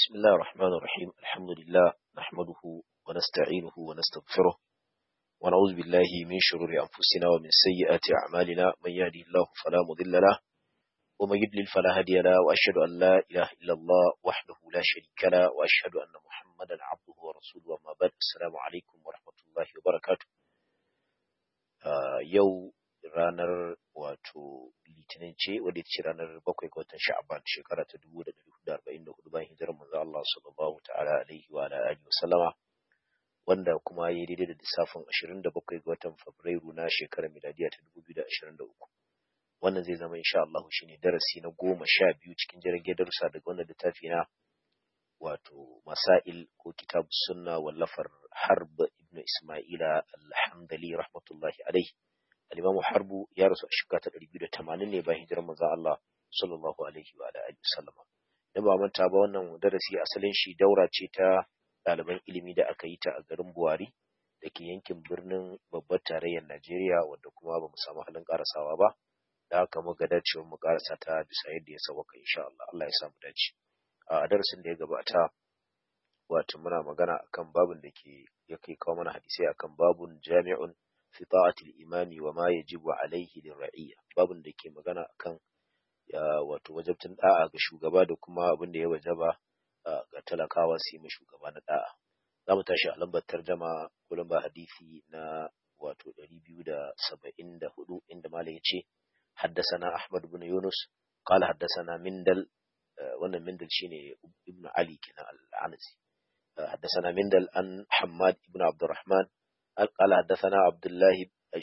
بسم الله الرحمن الرحيم الحمد لله نحمده ونستعينه ونستغفره ونعوذ بالله من شرور أنفسنا ومن سيئات أعمالنا من يهدي الله فلا مضل له ومن يضلل فلا هادي له وأشهد أن لا إله إلا الله وحده لا شريك له وأشهد أن محمدا عبده ورسوله وما بعد السلام عليكم ورحمة الله وبركاته آه يو ranar wato litinin ce wadda ce ranar bakwai ga watan sha'aban shekara ta dubu da ɗari da arba'in da hudu bayan hijirar manzo Allah sallallahu ta'ala alaihi wa alihi wasallama wanda kuma ya daidai da lissafin ashirin da bakwai ga watan fabrairu na shekarar miladiya ta dubu biyu da ashirin da uku wannan zai zama insha Allah shine darasi na goma sha biyu cikin jirgin darussa daga wannan littafi na wato masail ko kitab sunna wallafar harb ibn isma'ila al-hamdali rahmatullahi alaihi al-Imam Harbu ya rasu a shekara ta 280 ne bayan hijirar manzon Allah sallallahu alaihi wa alihi wasallam. Dan ba manta ba wannan darasi asalin shi daura ce ta ɗaliban ilimi da aka yi ta a garin Buhari da ke yankin birnin babbar tarayyar Najeriya wanda kuma ba mu samu halin karasawa ba. Da haka muka dace mu karasa ta bisa yadda ya sauka insha Allah. Allah ya samu dace. A darasin da ya gabata wato muna magana akan babun da ke ya kai kawo mana hadisai akan babun jami'un في طاعة الإمام وما يجب عليه للرعية babin da ke magana akan wato wajabtin da'a ga shugaba da kuma abin da ya wajaba ga talakawa su yi ma shugaba na da'a za mu tashi a lambar tarjama ko lambar hadisi na wato 274 inda malam ya ce haddasana Ahmad ibn Yunus qala haddasana Mindal wannan Mindal shine ibn Ali kenan al-Anasi haddasana Mindal an Hammad ibn Abdurrahman قال حدثنا عبد الله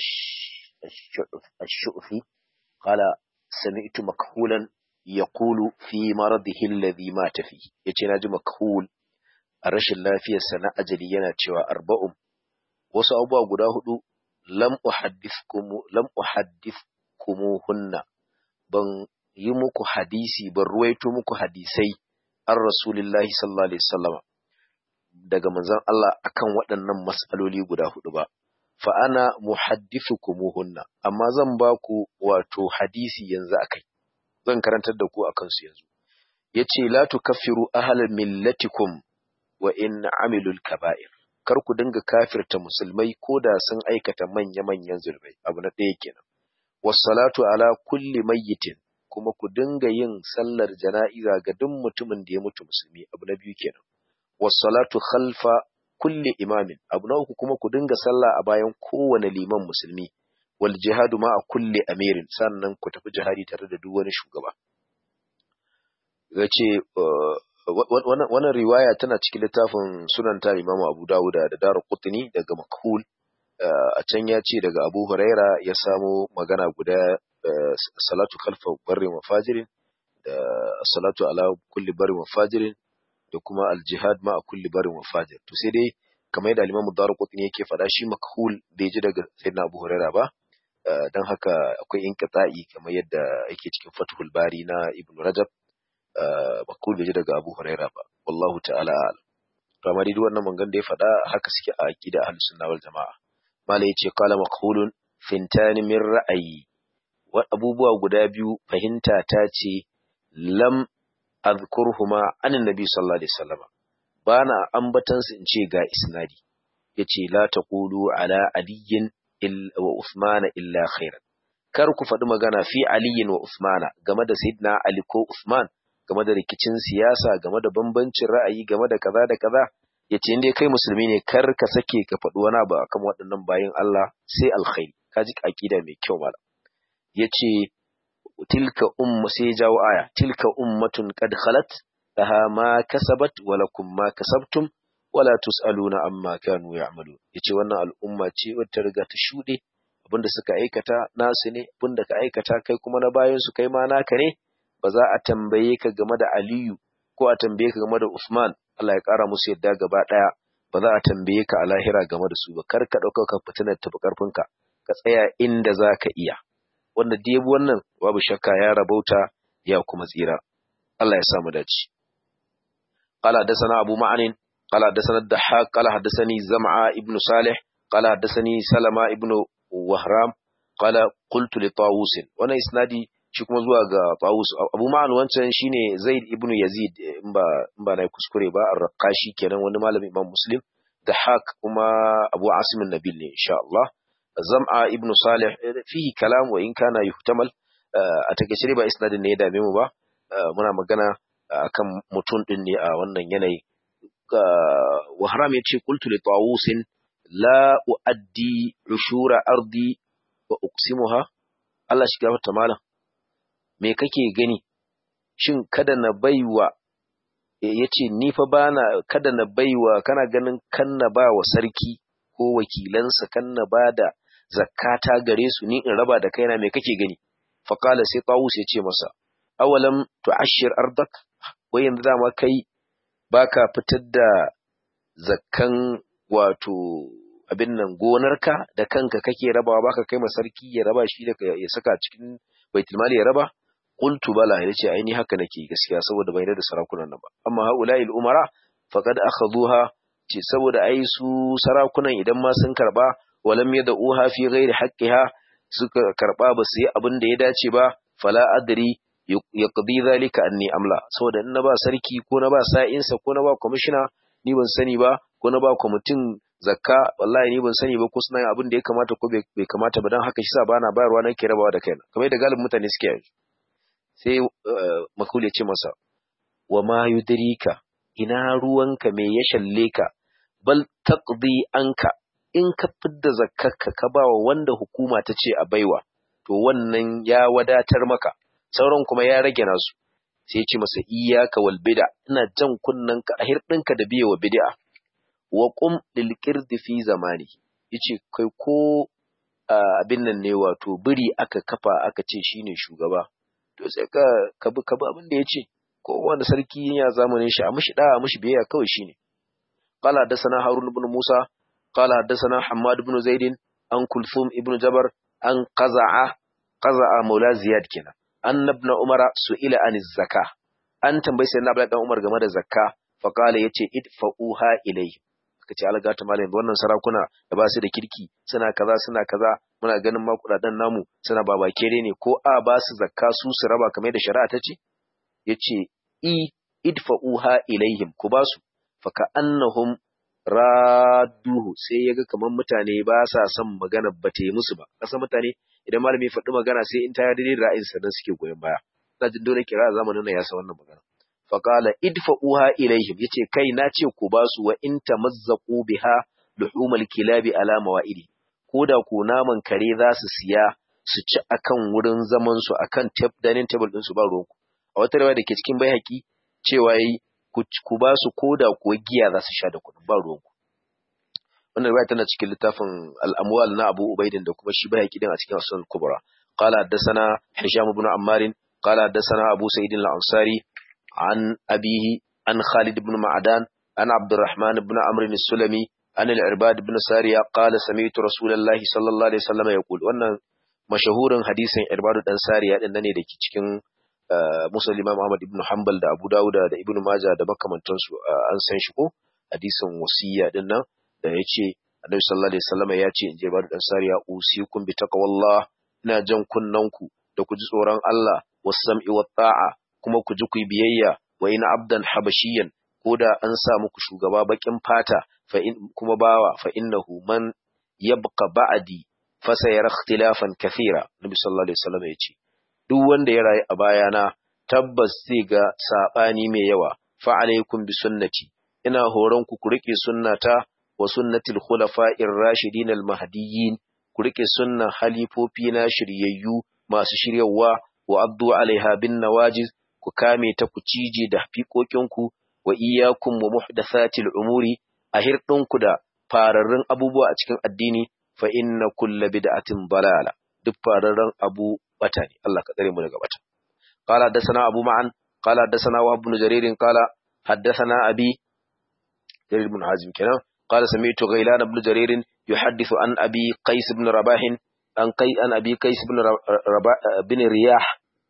الشؤفي قال سمعت مكحولا يقول في مرضه الذي مات فيه yace naji makhul a rashin lafiyar sa na ajali yana cewa arba'um wasu abubuwa guda hudu lam uhaddithkum lam uhaddithkumuhunna ban yi muku hadisi ban ruwaito muku hadisai an rasulillahi sallallahu alaihi wasallam daga manzon Allah akan waɗannan mas'aloli guda hudu ba fa ana muhaddithukumuhunna amma zan ba ku wato hadisi yanzu akai zan karantar da ku akan su yanzu yace la tukaffiru ahla millatikum wa in amilul kaba'ir kar ku dinga kafirta musulmai ko da sun aikata manya manyan zulmai abu na ɗaya kenan wassalatu ala kulli mayyitin kuma ku dinga yin sallar jana'iza ga duk mutumin da ya mutu musulmi abu na biyu kenan wassalatu khalfa kulli imamin abu na uku kuma ku dinga sallah a bayan kowane liman musulmi wal jihadu ma a kulli amirin sannan ku tafi jihadi tare da duk wani shugaba yace wannan riwaya tana cikin littafin sunan ta imamu abu dawuda da daru qutni daga makhul a can ya ce daga abu huraira ya samo magana guda salatu khalfa barrin wa fajirin da salatu ala kulli barrin wa fajirin da kuma aljihad ma a kulli barin wa fajir to sai dai kamar yadda Imam Darqutni yake faɗa shi makhul bai ji daga Sayyidina Abu Huraira ba dan haka akwai inqita'i kamar yadda yake cikin Fathul Bari na Ibn Rajab makhul bai ji daga Abu Huraira ba wallahu ta'ala a'lam to amma dai wannan mangan da ya faɗa haka suke a aqida ahlus sunna wal jamaa mala yace qala makhulun fintani min ra'ayi wa abubuwa guda biyu fahimta ta ce lam azkurhuma anin nabi sallallahu alaihi wasallam bana ambatan su in ce ga isnadi yace la taqulu ala aliyin wa usmana illa khairan kar ku faɗi magana fi aliyin wa usmana game da sayyidina ali ko usman game da rikicin siyasa game da bambancin ra'ayi game da kaza da kaza yace indai kai musulmi ne kar ka sake ka faɗi wani abu akan waɗannan bayin Allah sai alkhairi kaji aqida mai kyau mala yace tilka umma sai jawo aya tilka ummatun qad khalat laha ma kasabat wa lakum ma kasabtum wala tusaluna amma kanu ya'malu yace wannan al'umma ce wacce riga ta shude abinda suka aikata nasu ne abinda ka aikata kai kuma na bayan su kai ma naka ne ba za a tambaye ka game da Aliyu ko a tambaye ka game da Usman Allah ya kara musu yadda gaba daya ba za a tambaye ka a lahira game da su ba kar ka dauka ka fitinar tafi karfinka ka tsaya inda za ka iya wanda da yabi wannan babu shakka ya rabauta ya kuma tsira Allah ya samu dace قال حدثنا أبو معن قال حدثنا الضحاك قال حدثني زمعة ابن صالح قال حدثني سلمة ابن وهرام قال قلت لطاووس وانا اسنادي shi kuma zuwa ga Tawus Abu Ma'an wancan shine Zaid ibn Yazid in ba in ba na kuskure ba ar-Raqashi kenan wani malami Imam Muslim da Haq kuma Abu Asim an-Nabil ne insha Allah Zam'a ibn Salih fihi kalam wa in kana yuhtamal a takeice ba isnadin ne ya dame mu ba muna magana akan mutum din ne a wannan yanayi wa haram yace qultu li Tawusin la uaddi ushura ardi wa uqsimuha Allah shi gafarta malam me kake gani shin kada na baiwa yace ni fa bana kada na baiwa kana ganin kan na ba wa sarki ko wakilansa kan na bada zakata gare su ni in raba da kaina me kake gani fa qala sai tawus ya ce masa awalam tu'ashir ardak wai yanzu dama kai baka fitar da zakkan wato abin nan gonarka da kanka kake rabawa baka kai sarki ya raba shi da ya saka cikin baitul mali ya raba qultu bala yace ai ni haka nake gaskiya saboda bai da sarakunan nan ba amma haula'i umara faqad akhadhuha ce saboda ai su sarakunan idan ma sun karba walam yad'uha fi ghairi haqqiha suka karba ba su yi abin da ya dace ba fala adri yaqdi zalika anni amla saboda in na ba sarki ko na ba sa'insa ko na ba commissioner ni ban sani ba ko na ba kwamitin zakka wallahi ni ban sani ba ko suna yin abin da ya kamata ko bai kamata ba dan haka shi sa bana bayarwa nake rabawa da kaina kamar yadda galibin mutane suke yanzu sai makul ya ce masa wa ma yudrika ina ruwanka me ya shalle ka bal taqdi anka in ka fidda zakkarka ka bawa wanda hukuma ta ce a baiwa to wannan ya wadatar maka sauran kuma ya rage nasu sai ya ce masa iyyaka wal bid'a ina jan kunnanka a hirdinka da biye wa bid'a wa qum lil qirdi fi zamani yace kai ko abin nan ne wato biri aka kafa aka ce shine shugaba to sai ka ka bi ka bi abin da yace ko wanda sarki ya zamanin shi a mishi da a mishi biyayya kawai shine qala hadathana harun ibn musa qala hadathana hammad ibn zaid an kulthum ibn jabar an qaza'a qaza'a maula ziyad kenan an ibn umara su'ila an zakka an tambayi sayyidina abdullahi dan umar game da zakka fa qala yace idfa'uha ilayhi ka ce algata malam wannan sarakuna da ba su da kirki suna kaza suna kaza muna ganin ma kudaden namu suna babakere ne ko a ba su zakka su su raba kamar da shari'a ta ce yace i idfa'uha ilaihim ku ba su fa ka annahum radduhu sai yaga kamar mutane ba sa son magana ba ta yi musu ba kasa mutane idan malami ya faɗi magana sai in ta yi daidai da ra'ayinsa dan suke goyon baya ina jin dole kira zamanin nan ya san wannan magana faƙala idfa'uha ilaihim yace kai na ce ku ba su wa in tamazzaqu biha luhumal kilabi ala mawa'idi koda ku naman kare za su siya su ci akan wurin zaman su akan tab dining table din su ba ruwanku a wata rawa da ke cikin baihaqi cewa yi ku ba su koda kuwa giya za su sha da kuɗin ba ruwanku wannan riwaya tana cikin littafin al-amwal na Abu Ubaidin da kuma shi baihaqi din a cikin Sunan Kubra qala haddathana Hisham ibn Ammar qala haddathana Abu Sa'id al-Ansari عن أبيه عن خالد بن معدان عن عبد الرحمن بن عمرو السلمي عن العرباد بن سارية قال سمعت رسول الله صلى الله عليه وسلم يقول wannan mashahurin hadisin Irbadu dan Sariya din nan ne dake cikin Musa Imam Ahmad ibn Hanbal da Abu Dawud da Ibn Majah da makamantansu an san shi ko hadisin wasiya din nan da yace Annabi sallallahu alaihi wasallam ya ce in je Irbadu dan Sariya usikum bi taqwallah ina jan kunnanku da ku ji tsoron Allah was-sam'i wat-ta'a kuma ku ji ku biyayya wa ina abdan habashiyan ko da an sa muku shugaba bakin fata fa in kuma bawa fa innahu man yabqa ba'di fa sayara ikhtilafan kathira nabi sallallahu alaihi wasallam yace duk wanda ya rayu a bayana tabbas zai ga sabani mai yawa fa alaikum bi sunnati ina horon ku ku rike sunnata wa sunnatil khulafa'ir rashidin al mahdiyyin ku rike sunnan halifofi na shiryayyu masu shiryawa wa addu alaiha bin nawajiz ku kame ta ku cije da fiƙoƙinku wa iyyakum wa muhdathatil umuri a hirɗinku da fararrun abubuwa a cikin addini fa inna kulla bid'atin balala duk fararren abu bata ne Allah ka tsare mu daga bata qala hadathana abu ma'an qala hadathana wa ibn jarir qala hadathana abi jarir ibn hazim kenan qala sami'tu ghailan ibn jarir yuhaddithu an abi qais ibn rabah an qai an abi qais ibn rabah bin riyah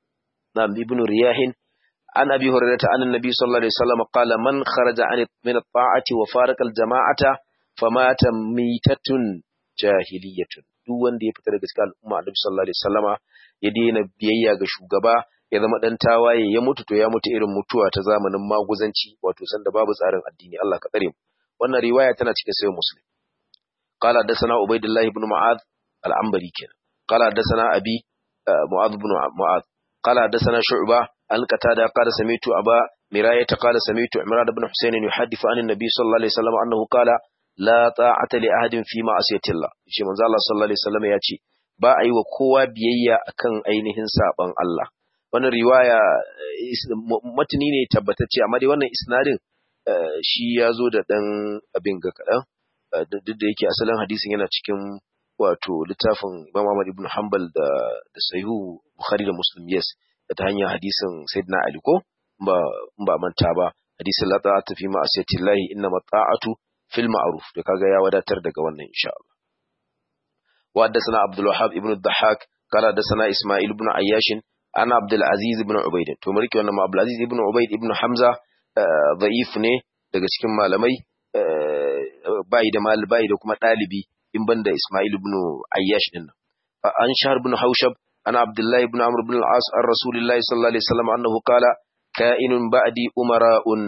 نعم ابن رياح عن أبي هريرة عن النبي صلى الله عليه وسلم قال من خرج عن من الطاعة وفارق الجماعة فمات ميتة جاهلية duk wanda ya fita daga cikin al'umma Annabi sallallahu alaihi wasallama ya daina biyayya ga shugaba ya zama dan tawaye ya mutu to ya mutu irin mutuwa ta zamanin maguzanci wato sanda babu tsarin addini Allah ka tsare mu wannan riwaya tana cikin sayyid muslim قال حدثنا عبيد الله بن معاذ العنبري كان قال حدثنا أبي معاذ بن معاذ قال حدثنا شعبة عن قتادة قال سمعت أبا مراية قال سمعت عمران بن حسين يحدث عن النبي صلى الله عليه وسلم أنه قال لا طاعة لأحد في معصية الله شيء من الله صلى الله عليه وسلم يأتي ba a yi wa kowa biyayya akan ainihin saban Allah wannan riwaya matani ne tabbatacce amma dai wannan isnadin shi ya zo da ɗan abin ga kaɗan duk da yake asalin hadisin yana cikin wato littafin Imam Ahmad ibn Hanbal da da Sahihu Bukhari da Muslim yes da ta hanyar hadisin Sayyidina Ali ko ba ba manta ba hadisin la ta'ata fi ma'asiyatillahi inna ta'atu fil ma'ruf da kaga ya wadatar daga wannan insha Allah wa haddathana Abdul Wahhab ibn Dhahhak qala haddathana Isma'il ibn Ayyash ana Abdul Aziz ibn Ubayd to mu rike wannan ma Abdul Aziz ibn Ubayd ibn Hamza da'if ne daga cikin malamai bai da mal bai da kuma dalibi in banda Ismail ibn Ayyash din an Shahr ibn Haushab ana Abdullah ibn Amr ibn al-As an Rasulullahi sallallahu alaihi wasallam annahu qala ka'inun ba'di umara'un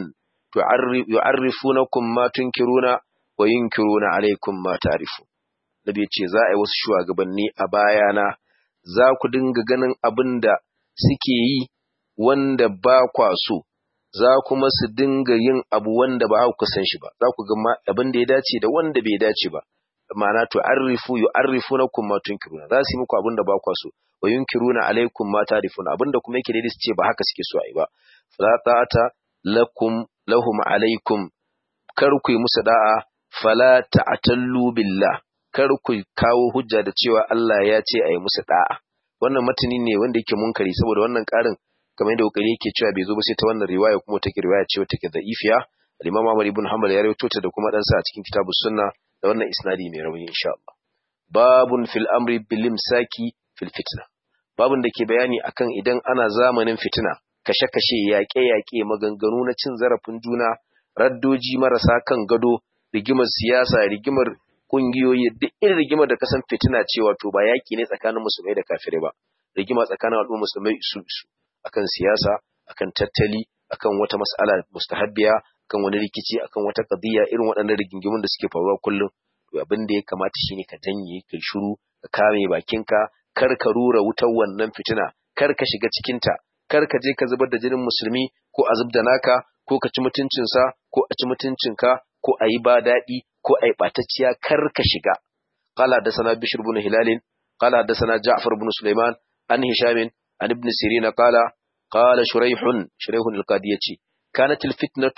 yu'arrifunakum ma tunkiruna wa yunkiruna alaikum ma ta'rifu Nabi ce za a yi wasu shugabanni a bayana za ku dinga ganin abinda suke yi wanda ba kwa so za kuma su dinga yin abu wanda ba ku san shi ba za ku ga abin da ya dace da wanda bai dace ba ma'ana to arrifu yu'arrifunakum ma tunkiruna za su yi muku abin da ba ku so wa yunkiruna alaikum ma tarifuna abin da kuma yake daidai su ce ba haka suke so a yi ba fala ta'ata lakum lahum alaikum kar ku yi musu da'a fala ta'atallu billah kar ku kawo hujja da cewa Allah ya ce a yi musu da'a wannan matani ne wanda yake munkari saboda wannan karin kamar yadda kokari yake cewa bai zo ba sai ta wannan riwaya kuma take riwaya ce take da'ifiya al-Imam Ahmad ibn Hanbal ya rawaito ta da kuma dan sa a cikin kitabus sunna da wannan isnadi mai rauni insha Allah babun fil amri bil imsaki fil fitna babun da ke bayani akan idan ana zamanin fitina kashe-kashe yaƙe-yaƙe maganganu na cin zarafin juna raddoji marasa kan gado rigimar siyasa rigimar kungiyoyi duk irin rigimar da kasan fitina ce wato ba yaƙi ne tsakanin musulmai da kafirai ba rigima tsakanin al'ummar musulmai isu isu akan siyasa akan tattali akan wata mas'ala mustahabbiya akan wani rikici akan wata qadiyya irin waɗannan rigingimun da suke faruwa kullum to abin da ya kamata shine ka janye ka shiru ka kame bakinka kar ka rura wutar wannan fitina kar ka shiga cikin ta kar ka je ka zubar da jinin musulmi ko a zubda naka ko ka ci mutuncinsa ko a ci mutuncinka ko a yi ba daɗi ko a yi ɓatacciya kar ka shiga qala hadathana bishr ibn hilal qala hadathana ja'far ibn sulaiman an hisham عن ابن سيرين قال قال شريح شريح القاضي يتي كانت الفتنة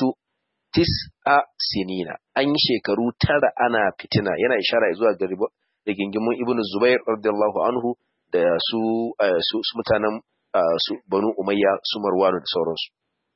تسع سنين أن شكروا ترى أنا فتنة yana ishara zuwa ga rigingimun Ibn Zubair radiyallahu anhu da su su mutanen su Banu Umayya su Marwan da sauransu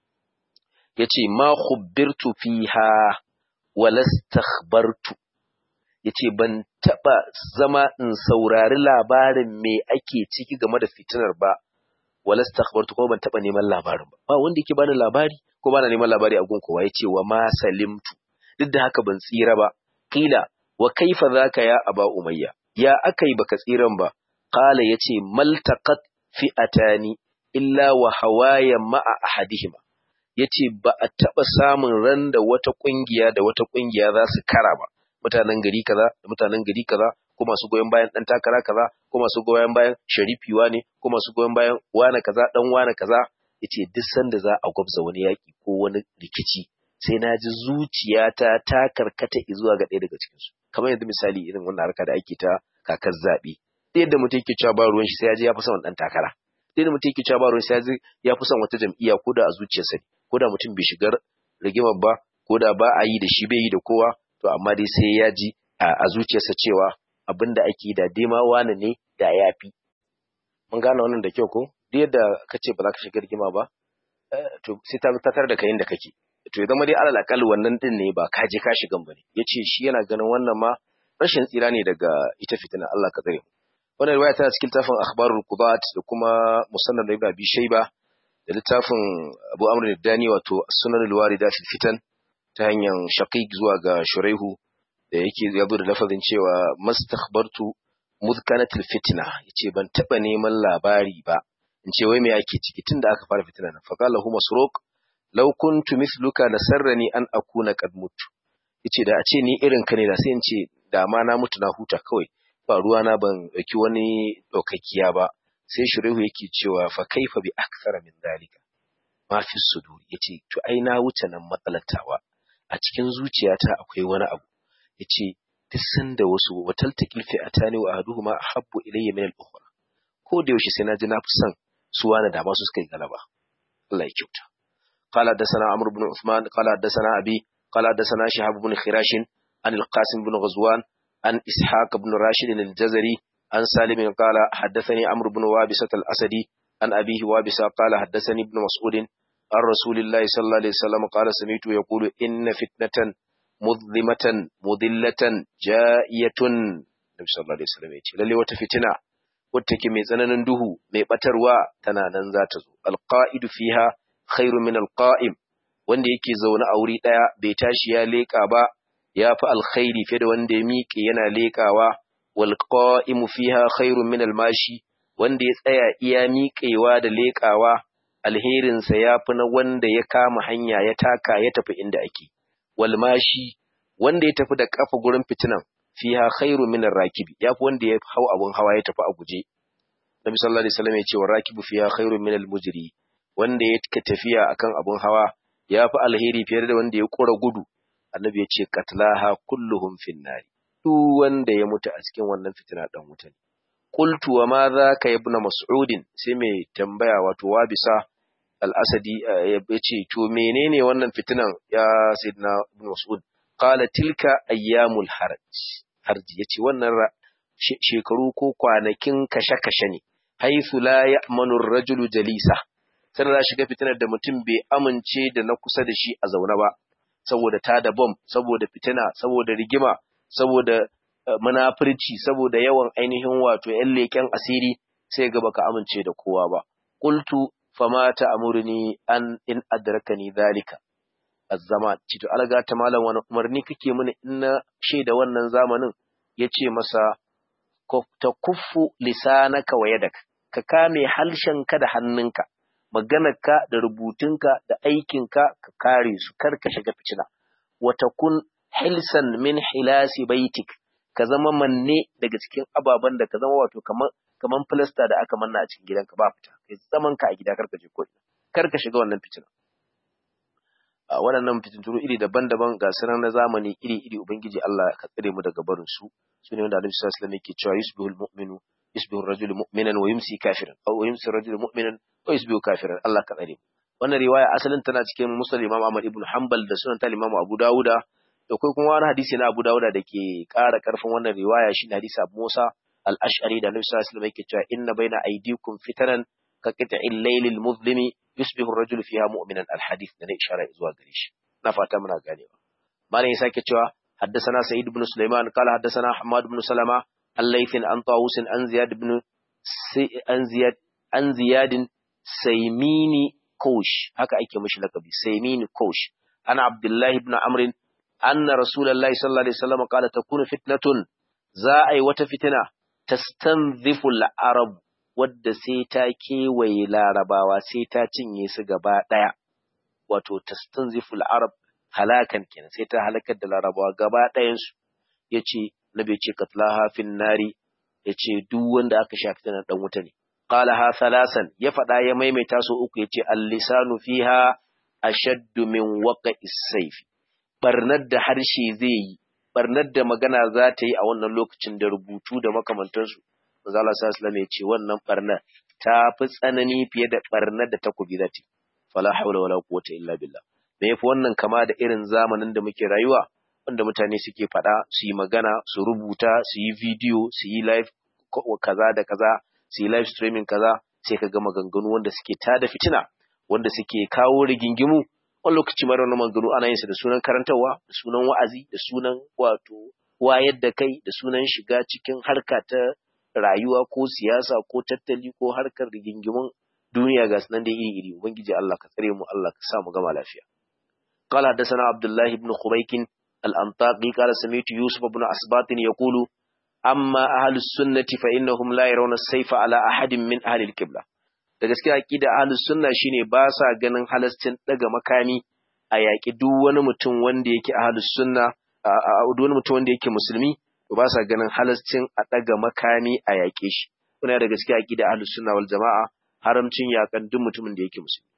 yace ma khubbirtu fiha wala istakhbartu yace ban taba zama in saurari labarin me ake ciki game da fitinar ba wala stakhbartu ko ban taba neman labarin ba ba wanda yake bani labari ko bana neman labari a gun kowa yace wa ma salimtu duk da haka ban tsira ba qila wa kaifa zaka ya aba umayya ya akai baka tsiran ba qala yace maltaqat fi'atani illa wa hawaya ma'a ahadihima yace ba a taba samun ran da wata kungiya da wata kungiya za su kara ba mutanen gari kaza da mutanen gari kaza ko masu goyon bayan dan takara kaza ko masu goyon bayan sharifi wane ko masu goyon bayan wane kaza dan wane kaza yace duk sanda za a gwabza wani yaki ko wani rikici sai na ji zuciyata ta karkata zuwa ga ɗaya daga cikin su kamar yanzu misali irin wannan harka da ake ta kakar zaɓe da yadda mutum yake cewa ba ruwan shi sai ya ji ya fi son dan takara da yadda mutum yake cewa ba ruwan shi sai ya ji ya fi son wata jam'iyya ko da a zuciyarsa ko da mutum bai shigar rigimar ba ko da ba a yi da shi bai yi da kowa to amma dai sai ya ji a zuciyarsa cewa abin da ake da dema wani ne da ya fi. Mun gane wannan da kyau ko? Duk yadda ka ce ba za ka shiga rigima ba, to sai ta tatar da kayan da kake. To ya zama dai alal akal wannan din ne ba ka je ka shigan ba ne. Ya ce shi yana ganin wannan ma rashin tsira ne daga ita fitina Allah ka tsare mu. Wannan riwaya tana cikin littafin akhbarul qudat da kuma musannad ibn abi shayba da littafin Abu Amr ad-Dani wato sunan al-warida fil fitan ta hanyar shaqiq zuwa ga shuraihu da yake ya zo da lafazin cewa mastakhbartu muzkanatul fitna yace ban taba neman labari ba in ce wai me yake ciki tunda aka fara fitina nan faqala hu masruq law kuntu mithluka lasarrani an akuna qad mutu yace da a ce ni irin ka ne da sai in ce da ma na mutu na huta kawai ba ruwa na ban dauki wani daukakkiya ba sai shurihu yake cewa fa kaifa bi akthara min dalika ma fi sudur yace to ai na wuce nan matsalatawa a cikin zuciyata akwai wani abu yace duk sanda wasu watal takil fi atani wa ahaduhuma ahabbu ilayya min al-ukhra ko da yaushe sai na ji na fi son su wani da masu suka yi galaba Allah ya kyauta qala hadathana amr ibn uthman qala hadathana abi qala hadathana shihab ibn khirash an al-qasim ibn ghazwan an ishaq ibn rashid al-jazari an salim qala hadathani amr ibn wabisah al-asadi an abihi wabisa qala hadathani ibn mas'ud عن رسول الله صلى الله عليه وسلم قال سمعت يقول إن فتنة مظلمة مضلة جائية النبي صلى الله عليه وسلم يقول للي وتفتنا وتكي ميزانا ندوه ميبتروا تنانا ذاتزو القائد فيها خير من القائم wanda yake zaune a wuri ɗaya bai tashi ya leƙa ba ya fi alkhairi fiye da wanda ya miƙe yana leƙawa wal qa'imu fiha khairun min almashi wanda ya tsaya iya miƙewa da leƙawa alherinsa ya fi na wanda ya kama hanya ya taka ya tafi inda ake, walmashi wanda ya tafi da ƙafa gurin fitinan fiha khairu min rakibi ya fi wanda ya hau abun hawa ya tafi a guje. Nabi sallallahu alaihi wasallam ya ce wa rakibu fiha khairu min mujri wanda ya ka tafiya akan abun hawa ya fi alheri fiye da wanda ya kura gudu. Annabi ya ce katlaha kulluhum finnari. Duk wanda ya mutu a cikin wannan fitina dan wuta ne. Qultu wa ma ka ibn Mas'udin sai mai tambaya wato wabisa al-Asadi ya ce to menene wannan fitinan ya Sayyidina Ibn Mas'ud qala tilka ayyamul haraj harji yace wannan shekaru ko kwanakin kashe-kashe ne haythu la ya'manu ar-rajulu jalisa sai da shiga fitinar da mutum bai amince da na kusa da shi a zaune ba saboda ta da bom saboda fitina saboda rigima saboda munafurci saboda yawan ainihin wato ‘yan leƙen asiri sai ga baka amince da kowa ba. Qultu fama ta amurni an in adrakani zalika azzama ci to alga ta malam wani umarni kake mini in na shaida wannan zamanin yace masa ta kuffu lisanaka wa yadaka ka kame halshenka da hannunka maganarka da rubutunka da aikinka ka kare su kar ka shiga fitina wa takun hilsan min hilasi baitik ka zama manne daga cikin ababen da ka zama wato kaman kaman filasta da aka manna a cikin gidanka ba fita kai zaman ka a gida kar ka je ko kar ka shiga wannan fitina a waɗannan fitintunu iri daban-daban ga sanar na zamani iri-iri ubangiji Allah ka tsare mu daga barin su su ne wanda Annabi sallallahu alaihi wasallam yake cewa yusbihul mu'minu yusbihu ar-rajulu mu'minan wa yumsi kafiran aw yumsi ar-rajulu mu'minan wa yusbihu kafiran Allah ka tsare mu wannan riwaya asalin tana cikin Muslim Imam Ahmad ibn Hanbal da sunan ta Imam Abu Dawuda da kai kuma wani hadisi na Abu Dawuda da ke ƙara ƙarfin wannan riwaya shi hadisi Abu Musa al-Ash'ari da Annabi sallallahu alaihi wasallam yake cewa inna baina aydikum fitanan ka qita'il laylil muzlimi yusbihu ar-rajulu fiha mu'minan al-hadith da na ishara zuwa gare shi na fata muna ganewa malam ya sake cewa حدثنا سعيد بن سليمان قال حدثنا حماد بن سلمة الليث عن طاووس عن زياد بن سي... عن زياد عن زياد سيميني كوش هكا أيك مش لقبي سيميني كوش أنا عبد الله بن عمرو أن رسول الله صلى الله عليه وسلم قال تكون فتنة زائي وتفتنة تستنذف العرب wadda sai ta kewaye larabawa sai ta cinye su gaba ɗaya wato tastanziful arab halakan kenan sai ta halakar da larabawa gaba ɗayansu ya ce na bai ce katlaha fin nari ya ce duk wanda aka shafi tana ɗan wuta ne qala ha salasan ya faɗa ya maimaita so uku ya ce al-lisanu fiha ashaddu min waqa'is sayfi barnar da harshe zai yi barnar da magana za ta yi a wannan lokacin da rubutu da makamantansu manzo Allah sallallahu alaihi ya ce wannan barnar ta fi tsanani fiye da barnar da takobi za ta yi fala haula wala quwwata illa billah me yafi wannan kama da irin zamanin da muke rayuwa wanda mutane suke faɗa su yi magana su rubuta su yi video su yi live kaza da kaza su yi live streaming kaza sai ka ga maganganu wanda suke tada fitina wanda suke kawo rigingimu wani lokaci mara wani maganganu ana yin su da sunan karantarwa da sunan wa'azi da sunan wato wayar da kai da sunan shiga cikin harka ta rayuwa ko siyasa ko tattali ko harkar rigingimun duniya ga sunan da iri iri ubangiji Allah ka tsare mu Allah ka sa mu gama lafiya قال حدثنا عبد الله بن خبيك الأنطاقي قال سمعت يوسف بن أسباط يقول amma ahlus sunnati fa innahum la yarawna as-sayfa ala ahadin min ahli al-qibla da gaskiya aqida ahlus sunna shine ba sa ganin halastin daga makami a yaƙi duk wani mutum wanda yake ahlus sunna a duk wani mutum wanda yake musulmi ba sa ganin halastin a daga makami a yaƙe shi kuna da gaskiya aqida ahlus sunna wal jama'a haramcin yakan duk mutumin da yake musulmi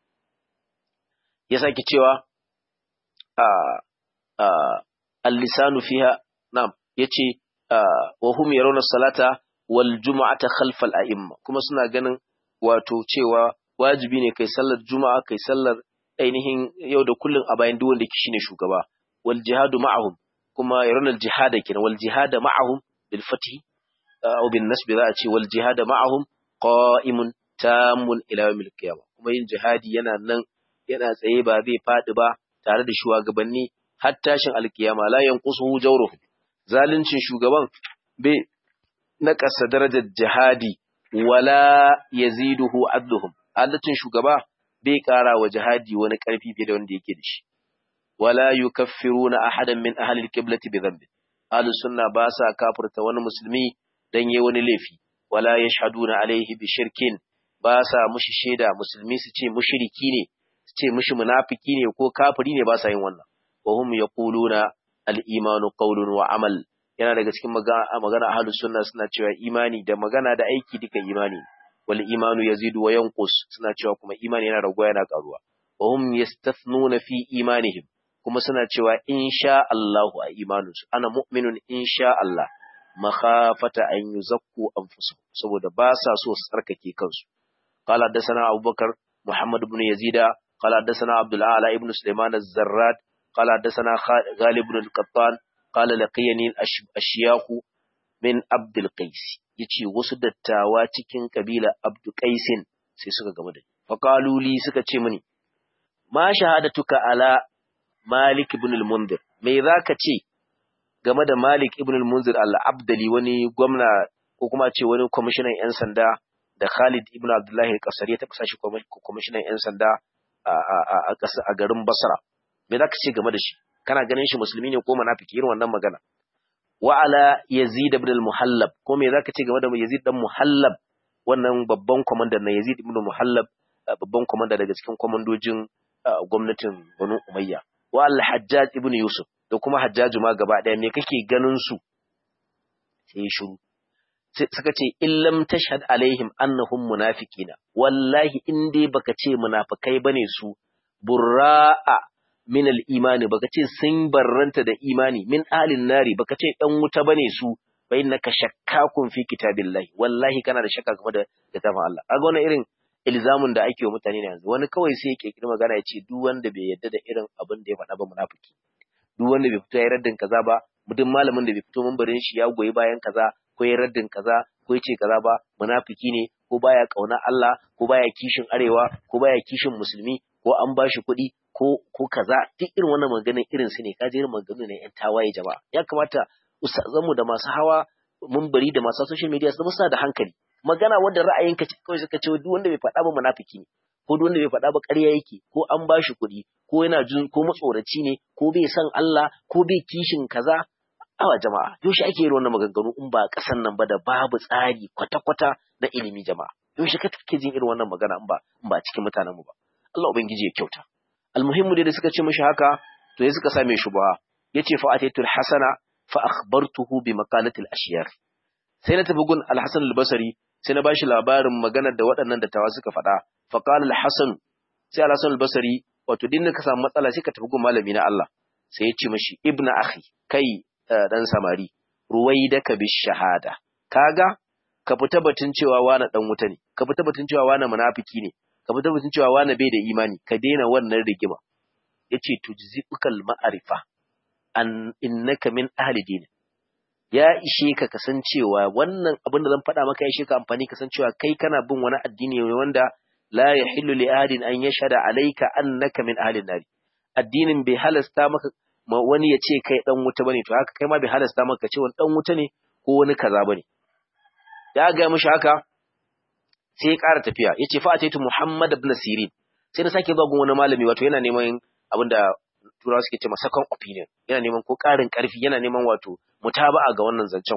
ya sake cewa a a al-lisanu fiha na'am yace wa hum yarawna salata wal jumu'ata khalfa al-a'imma kuma suna ganin wato cewa wajibi ne kai sallar juma'a kai sallar ainihin yau da kullun a bayan duk wanda shine shugaba wal jihadu ma'ahum kuma yarawna al-jihada kenan wal jihada ma'ahum bil fathi aw bin nasb za a ce wal jihada ma'ahum qa'imun tamun ila yawmil qiyamah kuma yin jihadi yana nan yana tsaye ba zai fadi ba tare da shugabanni har tashin alkiyama la yanqusuhu jawruhu zaluncin shugaban bai naƙasa darajar jihadi wala yaziduhu adluhum adalcin shugaba bai ƙara wa jihadi wani ƙarfi fiye da wanda yake da shi wala yukaffiruna ahadan min ahli alqiblati bi dhanbi ahlus sunna ba sa kafirta wani musulmi dan yayi wani laifi wala yashhaduna alaihi bi shirkin ba sa mushi shaida musulmi su ce mushriki ne su ce mushi munafiki ne ko kafiri ne ba sa yin wannan wa hum yaquluna al-imanu qawlun wa amal yana daga cikin magana ahlus sunna suna cewa imani da magana da aiki duka imani wal imanu yazidu wa yanqus suna cewa kuma imani yana raguwa yana karuwa wa hum yastathnuna fi imanihim kuma suna cewa insha Allah a imaninsu ana mu'minun insha Allah makhafata an yuzakku anfusahum saboda ba sa so su tsarkake kansu qala hadathana abubakar muhammad ibn yazida qala hadathana abdul a'la ibn sulaiman az-zarrad qala hadathana ghalib ibn al-qattan qala laqiyani al-ashyakh min abdul qais yace wasu dattawa cikin kabila abdul qaisin sai suka gamu da fa qalu li suka ce mini ma shahadatuka ala malik ibn al-mundir me zaka ce game da Malik ibn al-Munzir al-Abdali wani gwamna ko kuma ce wani kwamishinan 'yan sanda da Khalid ibn Abdullahi al-Qasari ya taɓa sashi kwamishinan 'yan sanda a garin Basra. Me za ka ce game da shi? Kana ganin shi musulmi ne ko munafiki irin wannan magana? Wa ala Yazid ibn al-Muhallab ko me za ka ce game da Yazid dan Muhallab wannan babban kwamandan na Yazid ibn Muhallab babban kwamanda daga cikin kwamandojin gwamnatin Banu Umayya. Wa al-Hajjaj ibn Yusuf da kuma hajjaju ma gaba ɗaya me kake ganin su sai shiru suka ce illam tashhad alaihim annahum munafiqina wallahi in dai baka ce munafikai bane su burra'a min al-imani baka ce sun barranta da imani min alin nari baka ce ɗan wuta bane su fa innaka shakkakun fi kitabillahi wallahi kana da shakka game da littafin Allah kaga wannan irin ilzamin da ake wa mutane ne yanzu wani kawai sai ya kirkiri magana ya ce duk wanda bai yarda da irin abin da ya faɗa ba munafiki duk wanda bai fito ya raddin kaza ba duk malamin da bai fito mambarin shi ya goyi bayan kaza ko ya raddin kaza ko ya ce kaza ba munafiki ne ko baya kauna Allah ko baya kishin arewa ko baya kishin musulmi ko an bashi kuɗi ko ko kaza duk irin wannan maganin irin su ne kaje irin maganin ne yan tawaye jama'a ya kamata ustazanmu da masu hawa mambari da masu social media su musa da hankali magana wanda ra'ayinka ce kawai suka ce duk wanda bai faɗa ba munafiki ne ko duk wanda bai faɗa ba ƙarya yake ko an bashi kuɗi ko yana jin ko matsoraci ne ko bai san Allah ko bai kishin kaza awa jama'a yaushe ake yin wannan maganganu in ba ƙasan nan ba da babu tsari kwata-kwata na ilimi jama'a yaushe ka kake jin irin wannan magana in ba in ba cikin mutanen mu ba Allah ubangiji ya kyauta almuhimmu dai da suka ce mishi haka to ya suka same shi ba yace fa ataitul hasana fa akhbartuhu bi maqalatil ashyar sai na tafi gun al-hasan al-basri sai na bashi labarin maganar da waɗannan dattawa suka faɗa fa qala al-hasan sai al-hasan al-basri wato din ka samu matsala sai ka tafi gun malami na Allah sai ya ce mishi ibnu akhi kai dan samari ruwaidaka bi shahada kaga ka fita batun cewa wani dan wuta ne ka fita batun cewa wani munafiki ne ka fita batun cewa wani bai da imani ka daina wannan rigima yace tujzibukal ma'arifa an innaka min ahli din ya ishe ka kasancewa wannan abin da zan faɗa maka ya ishe ka amfani kasancewa kai kana bin wani addini ne wanda la yahillu li ahadin an yashhada alayka annaka min ahli nari addinin bai halasta maka wani ya ce kai dan wuta bane to haka kai ma bai halasta maka ce wani dan wuta ne ko wani kaza bane ya ga mishi haka sai ya ƙara tafiya yace fa ataitu muhammad ibn sirin sai na sake zuwa gun wani malami wato yana neman abinda turawa suke cewa second opinion yana neman ko ƙarin ƙarfi yana neman wato mutaba'a ga wannan zancen ko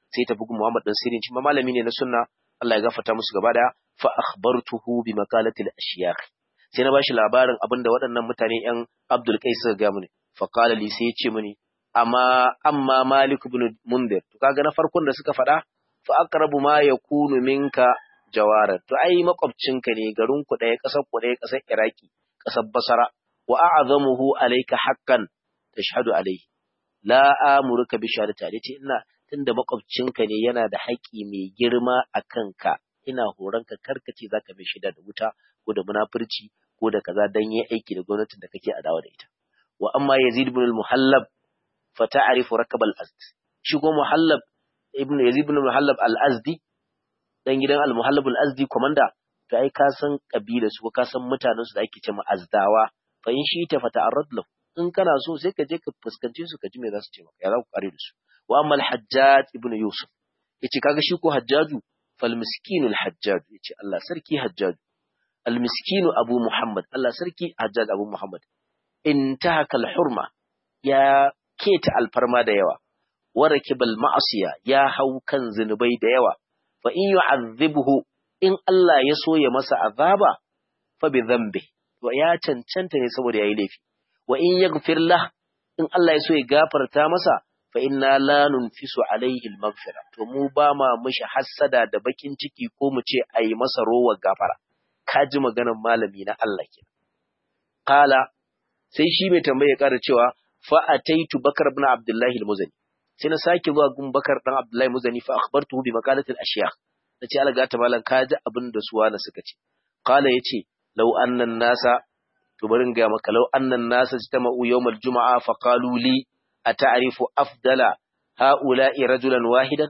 sai ta bugu Muhammad dan Sirin shi ma malami ne na sunna Allah ya gafarta musu gaba daya fa akhbartuhu bi makalati al-ashyakh sai na bashi labarin abinda waɗannan mutane yan Abdul Qais suka ga mini fa qala li sai ya ce mini amma amma Malik ibn Mundir to kaga na farkon da suka faɗa fa aqrabu ma yakunu minka jawara to ai makwabcinka ne garin ku ɗaya ƙasar ku ɗaya ƙasar Iraki ƙasar Basra wa a'zamuhu alayka haqqan tashhadu alayhi la amuruka bi shahadati alayhi ina tunda makwabcinka ne yana da haƙƙi mai girma a kanka ina horonka karkace zaka mai shida da wuta ko da munafurci ko da kaza dan yi aiki da gwamnatin da kake adawa da ita wa amma yazid ibn al-muhallab fa ta'rifu rakab al-azd shi ko muhallab ibn yazid ibn al-muhallab al-azdi dan gidan al-muhallab al-azdi komanda to ai ka san kabilar su ka san mutanen su da ake cewa azdawa fa in shi ta fata'arrad lahu in kana so sai ka je ka fuskance su ka ji me za su ce maka ya za ku kare da su wa amma al-hajjaj ibn yusuf yace kaga shi ko hajjaju fal miskinul hajjaj yace Allah sarki hajjaj al miskinu abu muhammad Allah sarki hajjaj abu muhammad intahaka al-hurma ya keta alfarma da yawa wa rakibal ma'asiya ya hau kan zinubai da yawa fa in yu'adhibhu in Allah ya so ya masa azaba fa bi dhanbi to ya cancanta ne saboda yayi laifi wa in yaghfir lah in Allah ya so ya gafarta masa fa inna la nunfisu alaihi al-maghfira to mu ba ma mishi hassada da bakin ciki ko mu ce ayi masa rowar gafara ka ji maganar malami na Allah kenan qala sai shi mai tambaye ya ƙara cewa fa ataitu bakar ibn abdullahi al-muzani sai na sake zuwa gun bakar dan abdullahi muzani fa akhbartuhu bi maqalati al-ashyakh nace alaga ta malan ka ji abin da su wani suka ce qala yace law anna nasa to bari in ga maka law anna nasa jitama'u yawm al-jum'a fa qalu li ata'rifu afdala ha'ula'i rajulan wahidan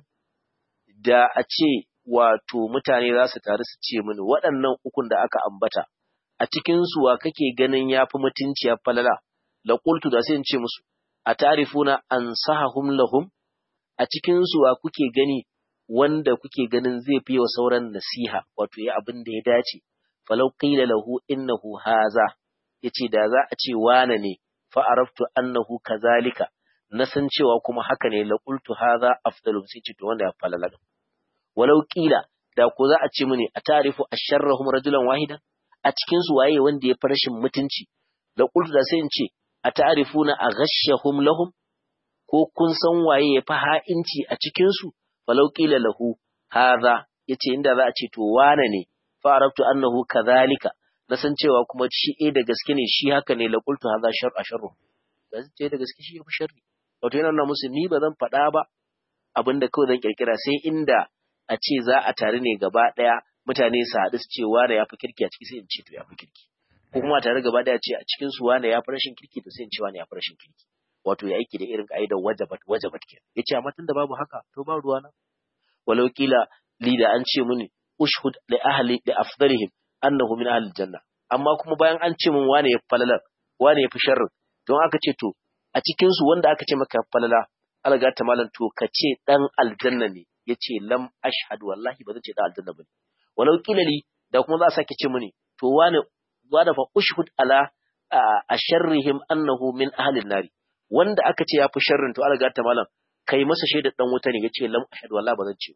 da a ce wato mutane za su taru su ce mini waɗannan ukun da aka ambata a cikin su wa kake ganin yafi mutunci ya falala la qultu da sai in ce musu a ta'rifuna ansahahum lahum a cikin su wa kuke gani wanda kuke ganin zai fi wa sauran nasiha wato ya abin da ya dace falau qila lahu innahu haza yace da za a ce wane ne fa araftu annahu kazalika na san cewa kuma haka ne la qultu haza afdalu sai ce to wanda ya falala walau qila da ko za a ce mini a ta'rifu asharrahum rajulan wahidan a cikin su waye wanda ya fi rashin mutunci da qultu da sai in ce a ta'rifuna aghashahum lahum ko kun san waye ya fi ha'inci a cikin su falau qila lahu hadha yace inda za a ce to wane ne fa arabtu annahu kadhalika na san cewa kuma shi eh da gaske ne shi haka ne la qultu hadha shar asharru da ce da gaske shi ya fi sharri wato yana nuna musu ni ba zan faɗa ba abinda kawai zan kirkira sai inda a ce za a tare ne gaba ɗaya mutane su haɗu su ce wane ya fi kirki a ciki sai in ce to ya fi kirki ko kuma tare gaba ɗaya ce a cikin su wane ya fi rashin kirki to sai in ce wane ya fi rashin kirki wato ya aiki da irin ka'idar wajabat wajabat ke yace amma tunda babu haka to ba ruwa na walau kila li da an ce mini ushhud li ahli li afdalihim annahu min ahli janna amma kuma bayan an ce min wane ya falalar wane ya fi sharrin don aka ce to a cikin su wanda aka ce maka falala alga ta malam to ka ce dan aljanna ne yace lam ashhad wallahi ba zan ce dan aljanna bane walau kila li da kuma za a sake ce mini to wane wada fa ushhud ala asharrihim annahu min ahli nari wanda aka ce ya fi sharrin to alga ta malam kai masa shaidar dan wuta ne yace lam ashhad wallahi ba zan ce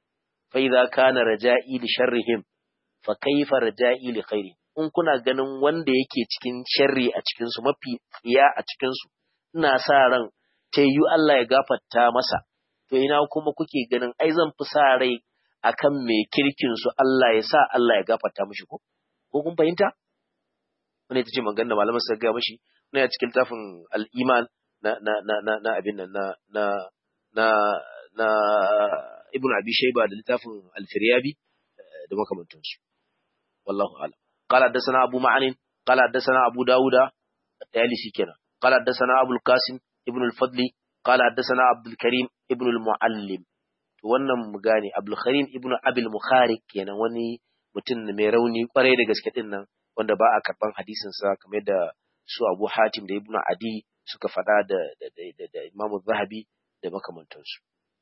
fa idza kana raja'i li sharrihim fa kaifa raja'i li khairi in kuna ganin wanda yake cikin sharri a cikin su mafi tsiya a cikin su ina sa ran ta yi Allah ya gafarta masa to ina kuma kuke ganin ai zan fi sa rai akan mai kirkin su Allah ya sa Allah ya gafarta mishi ko ko kun fahimta wani ita ce magana malaman suka ga mishi na ya cikin tafin al-iman na na na na na abin nan na na na na ibnu abi shayba da littafin al-firyabi da makamantansu wallahu a'lam قال حدثنا أبو معن قال حدثنا أبو داود التالي كنا قال حدثنا أبو القاسم ابن الفضل قال حدثنا عبد الكريم ابن المعلم wannan mu gane Abdul Karim ibn Abil Mukharik kenan wani mutum mai rauni kwarai da gaske din nan wanda ba a karban hadisin sa kamar da su Abu Hatim da Ibn Adi suka faɗa da da da, da Imam Zahabi da makamantansu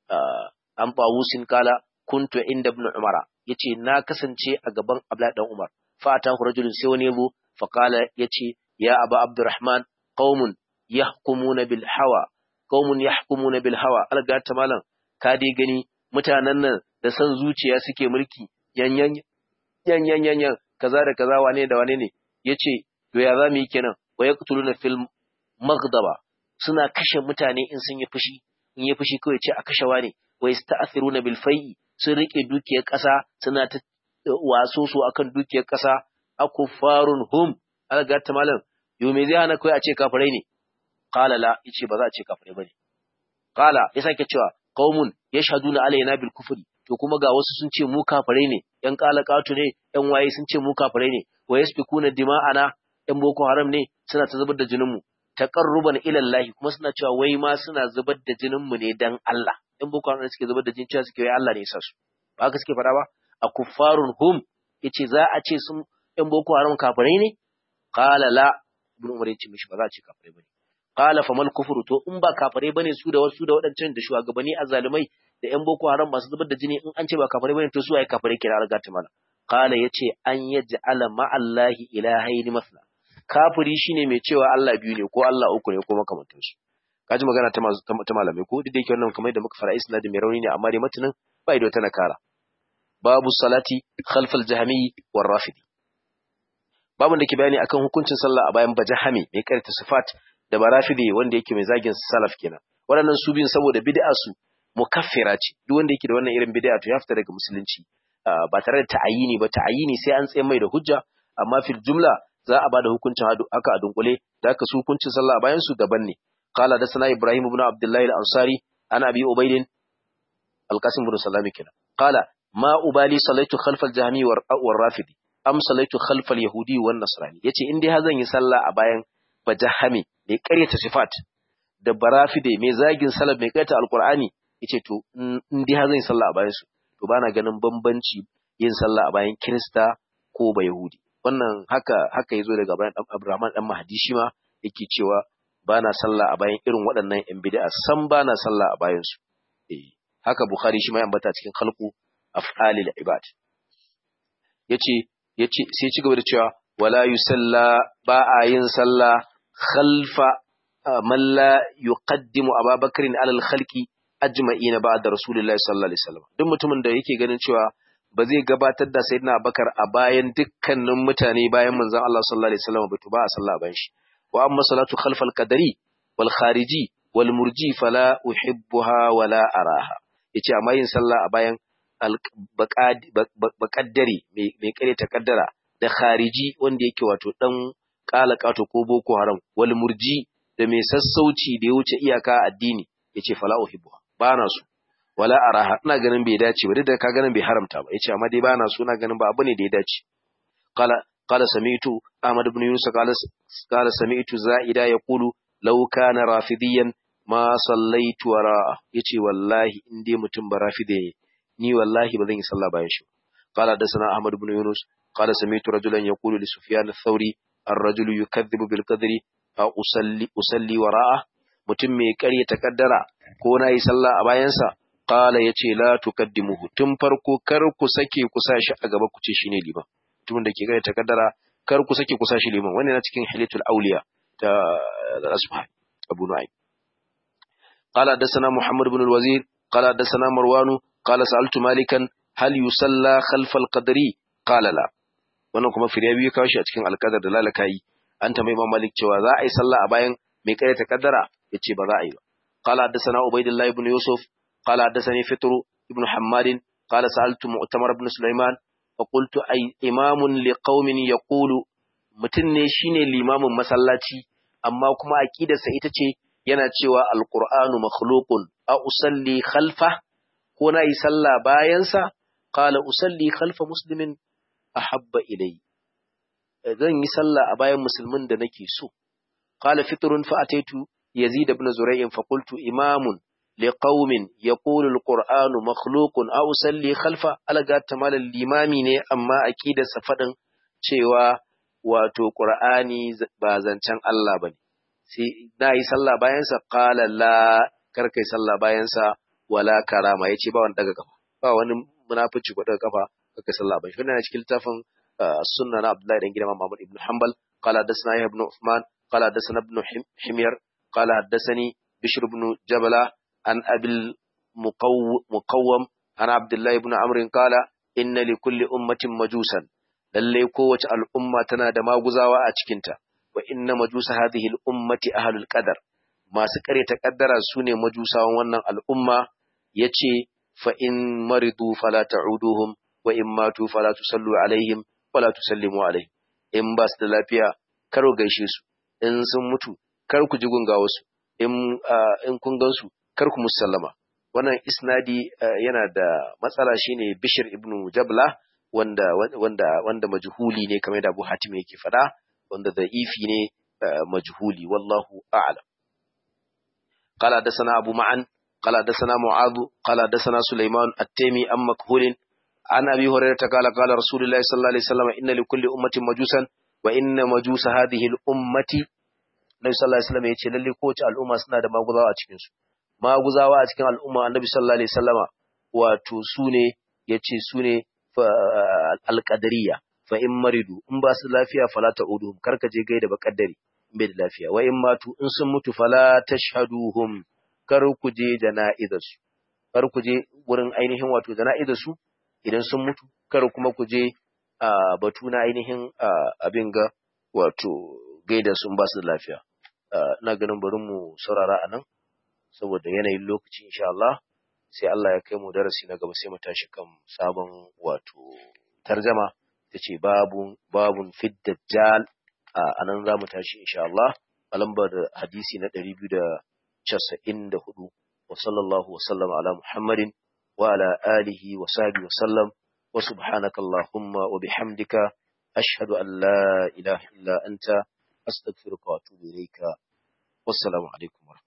an Bawusin kala kuntu inda Ibn Umara yace na kasance a gaban Abdullah dan Umar fatahu rajulun sai wani yabo faqala yace ya aba abdurrahman qaumun yahkumuna bil hawa qaumun yahkumuna bil hawa alga ta malam ka dai gani mutanen nan da san zuciya suke mulki yan yan yan yan yan yan kaza da kaza wane da wane ne yace to ya zamu yi kenan wa yaqtuluna fil maghdaba suna kashe mutane in sun yi fushi in yi fushi kawai ce a kashe wane wa yasta'thiruna bil fai'i sun rike dukiyar ƙasa suna ta waso su akan dukiyar ƙasa akufarun hum alga ta malam yo me zai hana kai a ce kafirai ne qala la yace ba za a ce kafirai bane qala ya sake cewa qaumun yashhaduna alaina bil kufri to kuma ga wasu sun ce mu kafirai ne yan qalaqatu ne yan waye sun ce mu kafirai ne wa yasfikuna dima'ana yan boko haram ne suna ta zubar da jinin mu taqarruban ila Allah kuma suna cewa wai ma suna zubar da jinin mu ne dan Allah yan boko haram suke zubar da jinin cewa suke wai Allah ne ya sa su ba haka suke faɗa ba a kuffarun hum yace za a ce sun yan boko haram kafirai ne qala la ibn umar yace mishi ba za a ce kafirai bane qala famal kufru to in ba kafirai bane su da wasu da wadancan da shugabanni azzalumai da yan boko haram masu zubar da jini in an ce ba kafirai bane to su ai kafirai kira riga ta mana qala yace an yaj'ala ma'allahi ilahaini masla kafiri shine mai cewa Allah biyu ne ko Allah uku ne ko makamantan su kaji magana ta ta malamai ko duk da yake wannan kamar da muka fara isnadin mai rauni ne amma dai matanin bai da wata nakara babu salati khalfal jahmi war rafidi babun da ke bayani akan hukuncin sallah a bayan bajahami mai karanta sifat da barafidi wanda yake mai zagin salaf kenan waɗannan su biyun saboda bid'a su mukaffira ce duk wanda yake da wannan irin bid'a to ya fita daga musulunci ba tare da ta'ayini ba ta'ayini sai an tsaye mai da hujja amma fil jumla za a bada hukuncin haka a dunkule da haka su hukuncin sallah a bayan su daban ne qala da sana ibrahim ibn abdullahi al-ansari ana abi ubaidin al-qasim ibn salami kenan qala ma ubali salaitu khalfal jahmi war rafidi am salaitu khalfal yahudi wan nasrani yace in dai har zan yi sallah a bayan bajahami mai ƙaryata sifat da barafide mai zagin salaf mai ƙaryata alqur'ani yace to in dai har zan yi sallah a bayan su to bana ganin bambanci yin sallah a bayan kirista ko ba yahudi wannan haka haka yazo daga bayan Abdurrahman dan Mahdi shi ma yake cewa bana sallah a bayan irin waɗannan yan bid'a san bana sallah a bayan su eh haka Bukhari shi ma ya ambata cikin khalqu af'alil ibad yace yace sai ci gaba da cewa wala yusalla ba a yin sallah khalfa man la yuqaddimu Abubakar ala al-khalqi ajma'ina ba'da Rasulullahi sallallahu alaihi wasallam duk mutumin da yake ganin cewa ba zai gabatar da Sayyidina Abubakar a bayan dukkanin mutane bayan manzon Allah sallallahu alaihi wasallam ba to ba a sallah bayan shi wa amma salatu khalfal qadari wal khariji wal murji fala uhibbuha wala araha yace amma yin sallah a bayan baƙaddari mai kare ta kaddara da khariji wanda yake wato dan ƙato ko boko haram wal murji da mai sassauci da ya wuce iyaka addini yace fala uhibbu ba na so wala araha ina ganin bai dace ba duk da ka ganin bai haramta ba yace amma dai ba na so ina ganin ba abu ne da ya dace qala qala sami'tu ahmad ibn yunus qala qala sami'tu za'ida yaqulu law kana rafidiyan ma sallaitu wara yace wallahi in dai mutum ba rafide ne ni wallahi ba zan yi sallah bayan shi قال حدثنا احمد بن يونس قال سمعت رجلا يقول لسفيان الثوري الرجل يكذب بالقدر اصلي اصلي وراءه mutum mai ƙarya takaddara ko na yi sallah a bayansa qala yace la tukaddimuhu tun farko kar ku sake ku sa shi a gaba ku ce shine liman mutumin da ke ƙarya takaddara kar ku sake ku sa shi liman wannan na cikin hilatul awliya ta asbah abu nu'aym qala hadathana muhammad ibn al-wazir qala hadathana marwan qala sa'altu malikan hal yusalla khalfal qadri qala la wannan kuma firya biyu kawo shi a cikin alqadar da lalakai an ta mai malik cewa za a yi sallah a bayan mai kare takaddara yace ba za a yi ba qala hadathana ubaidillah ibn yusuf qala hadathani fitr ibn hammad qala sa'altu mu'tamar ibn sulaiman fa qultu ay imamun liqaumin yaqulu mutun ne shine limamin masallaci amma kuma aqidarsa ita ce yana cewa alqur'anu makhluqun a usalli khalfa ko na yi sallah bayansa qala usalli khalfa muslimin ahabba ilai zan yi sallah a bayan musulmin da nake so qala fitrun fa ataitu yazid ibn zuray'in fa qultu imamun liqaumin yaqulu alqur'anu makhluqun aw usalli khalfa alaga tamal limami ne amma aqidarsa fadin cewa wato qur'ani ba zancen Allah bane sai na yi sallah bayansa qala la kar kai sallah bayansa wala karama yace ba wani daga kafa ba wani munafici ko daga kafa kaka sallah ba shi wannan cikin littafin sunna na Abdullahi dan gidan Muhammad ibn Hanbal qala hadathana ibn Uthman qala hadathana ibn Himyar qala hadathani Bishr ibn Jabala an Abil مقوم عن عبد الله بن عمرو قال إن لكل أمة مجوسا للي قوة الأمة تنادى ما غزاوا أتشكنتا وإن مجوس هذه الأمة أهل القدر ما سكري تقدر سوني مجوسا ونن الأمة يتي فإن مرضوا فلا تعودوهم وإن ماتوا فلا تصلوا عليهم ولا تسلموا عليهم إن باس دلافيا كرو غيشيسو إن سمتوا كرو كجيغون غاوسو إن, uh, إن كن غنسو كرو كمسلما wannan isnadi yana da matsala shine Bishir ibn Jabla wanda wanda wanda majhuli ne kamar da Abu Hatim yake fada wanda da'ifi ne majhuli wallahu a'lam qala dasana Abu Ma'an qala dasana Mu'adh qala dasana Sulaiman at-Taymi am makhul an Abi Hurairah qala qala Rasulullah sallallahu alaihi wasallam inna likulli ummatin majusan wa inna majusa hadhihi al-ummati Nabi sallallahu alaihi wasallam yace lalle kowace al'umma suna da maguzawa a cikin su maguzawa a cikin al'umma annabi sallallahu alaihi wasallama wato sune yace sune alqadariya fa in maridu in ba su lafiya fala ta'uduhum karka je gaida ba kaddari bai da lafiya wa in matu in sun mutu fala tashhaduhum kar ku je jana'izar su kar ku je wurin ainihin wato jana'izar su idan sun mutu kar kuma ku je batu na ainihin abin ga wato gaida sun ba su da lafiya ina ganin bari mu saurara anan saboda yanayin lokaci insha Allah sai Allah ya kai mu darasi na gaba sai mu tashi kan sabon wato tarjama tace babun babun fid dajjal a nan za mu tashi insha Allah a lambar hadisi na 294 wa sallallahu wa sallama ala muhammadin wa ala alihi wa sahbihi wa sallam wa subhanaka allahumma wa bihamdika ashhadu an la ilaha illa anta astaghfiruka wa atubu ilayka wassalamu alaikum